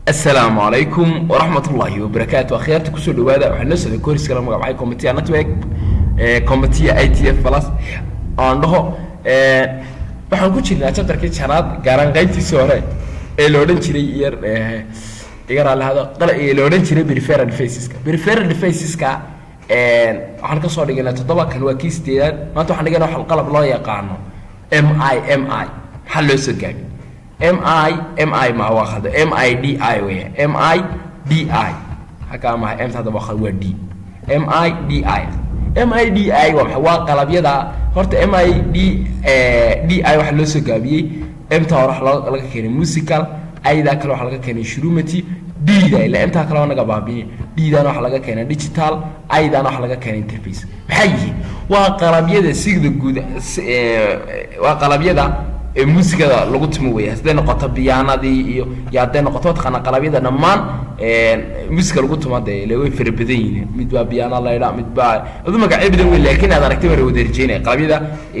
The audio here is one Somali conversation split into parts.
asalaamu calaykum waraxmat ullaahi wabarakaatu akhyaarta kusoo dhawaada waxaa noo socday koris kala magacbacay combatia network combatia i t f plus aan dhaho waxaan ku jirnaa chapterkii janaad gaaraan qaybtiisii hore ee la odhan jiray yar iga raallihado ee la odhan jiray periferal defaceska periferal defaceska waxaan kasoo dhiganaa toddoba kan waa kii sideedaad maanta waxaan dhiganaa wax qalab loo yaqaano m i m i maxaa loo soo gaabi m i m i ma waa khalda m i d i weya m i d i halkaa maha m hadda waa khalda waa d m i d i m i d i waa maxay waa qalabyada horta m i d d i waxaa loo soo gaabiyey mta hore waxa laga keenay musical aydaa kale waxaa laga keenay shrumati d-da ila intaa kale waa naga baabiye d-dana waxaa laga keenay digital aydaana waxaa laga keenay interface maxay yihiin waa qalabyada sigda guud waa qalabyada muusikada lagu timo wey hadday noqoto biyaanadii iyo iyo hadday noqoto mataqaana qalabyada dhammaan muusika lagu timo de ile way fara badan yihiin mid baa biyaana laydha mid baa adu magacyo badan wey laakiin aad aragtay baa wada rajeynaya qalabyada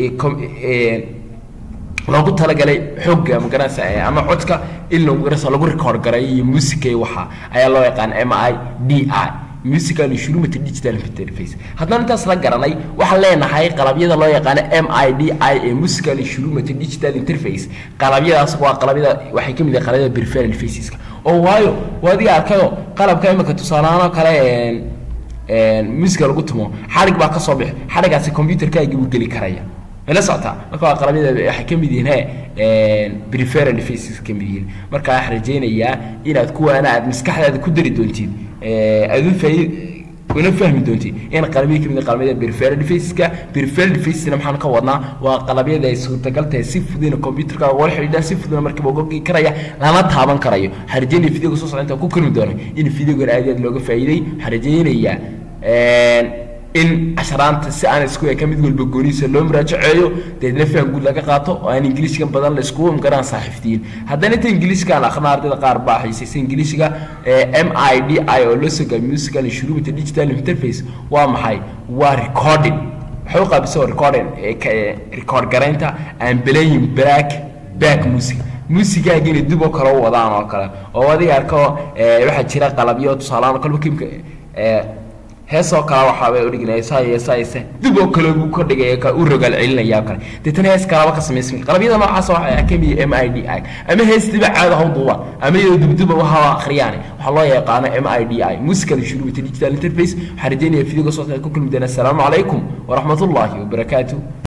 loogu talagalay xooga magaranaysa ama codka in lagu garanaysa lagu record garay iyo musica iyo waxa ayaa loo yaqaan m i d i musical instrument digital interface haddana intaas la garanay waxaan leenahay qalabyada loo yaqaano m i d i ee musical instrument digital interface qalabyadaas waa qalabyada waxay ka mid yihiin qalabyada peripheral deviceska oo waayo waa adiga arkayo qalabka imika tusaalahaan oo kale musica lagu tumo xadhig baa kasoo bixi xadhigaasi computerkaaga buu geli karaya mala socotaa marka waa qalabyada waxay ka mid yihiin he preferal devices ka mid yihiin marka waxaan rajaynayaa inaad kuwaana aad maskaxdaada ku dari doontid aad u faaid una fahmi doontid in qalabyada kamid qalabyada preferal deviceska preferal devicesna maxaan ka wadnaa waa qalabyada ay suurtagal tahay si fududna computerka wala xidhiidhaan si fududna markiiba uga karaya lana taaban karayo waxaan rajaynaya videoga soo socda intaan ku kulmi doono in videogan aad aad looga faa'iiday waxaan rajaynayaa in casharaanta si aan isku eka mid walba gooniisa loo muraajaceeyo deedna faham guud laga qaato oo aan ingiliishkan badan la iskugu imgaraan saaxiiftiyin haddana inta ingiliishkaan aqna ardayda qaar baa xiisaysa ingiliishga m i d i oo loo soo gaabi musical instrument digital interface waa maxay waa recording waxay u qaabisa recording record garaynta aan playing black back music muusigaagina dib oo kale u wadaan oo kale oo adiga arko waxaa jira qalabyo tusaalahaan kolba kimka heesoo kale waxaabay udhignaya saaya saayse dib oo kale buu ka dhigaya ka u rogaal celinaya kale deetana hees kalaba ka samaysmay qalabyada noocaas waxaa ka mid m i d i ama heestiba caada ha duuba ama iyadoo dubduba waha akhriyaan waxaa loo yaqaano m i d i musical instrument digital interface waxaan rajaynaya videoga soo ku kulmi doona asalaamu calaykum waraxmatullaahi wabarakaatu